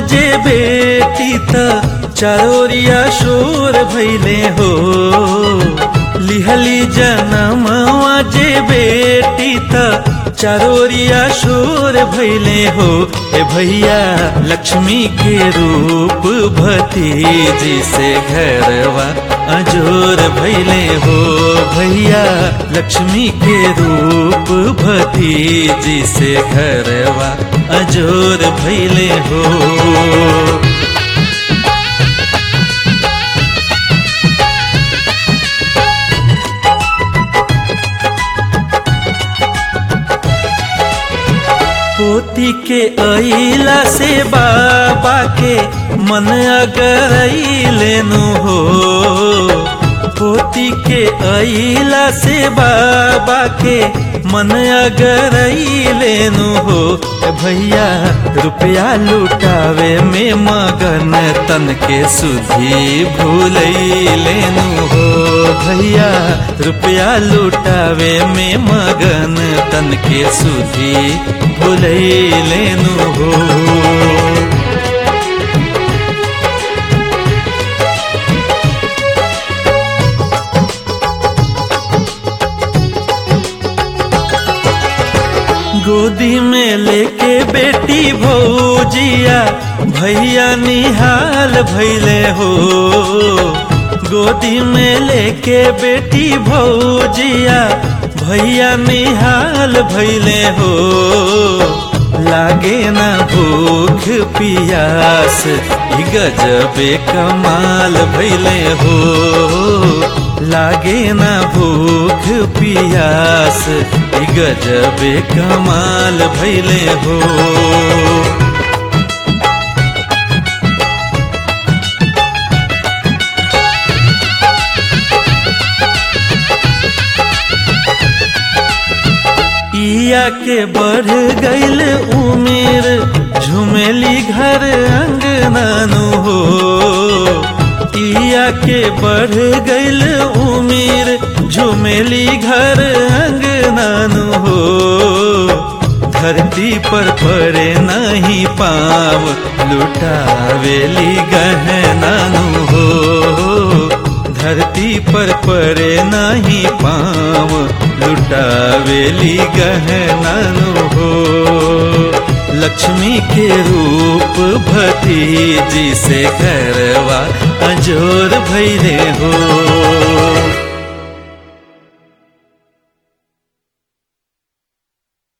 जे बेटी त चारोरिया शोर भैले हो लिहली जनमवा जे बेटी त चारोरिया शोर भैले हो ए भैया लक्ष्मी के रूप भतीजी से घरवा अजोर भैले हो भैया लक्ष्मी के रूप भतीजी से घरवा अजोर भैले हो पोती के अइला से बाबा के मन अगर लेनु हो पोती के अइला से बाबा के मन अगर लेनु हो भैया रुपया लुटावे में मगन तन के सुधी भूल लेनु हो भैया रुपया लुटावे में मगन तन के सुधी भूल लेनु हो गोदी में लेके बेटी भौजिया भैया निहाल भैले हो गोदी में लेके बेटी भौजिया भैया निहाल भैले हो लागे ना भूख पियास ई गजबे कमाल भैले हो लागे ना भूख पियास ई गजबे कमाल भैले हो इया के बढ़ गईल उमेर झुमेली घर अंगनानु हो इया के बढ़ गईल उमेर झुमेली घर अंगनानु हो धरती पर पड़े नहीं पाव लुटावेली गहनानु हो धरती पर पड़े नहीं पाव लुटावेली गहनानु हो लक्ष्मी के रूप भतीजी से घरवा अजोर भैले हो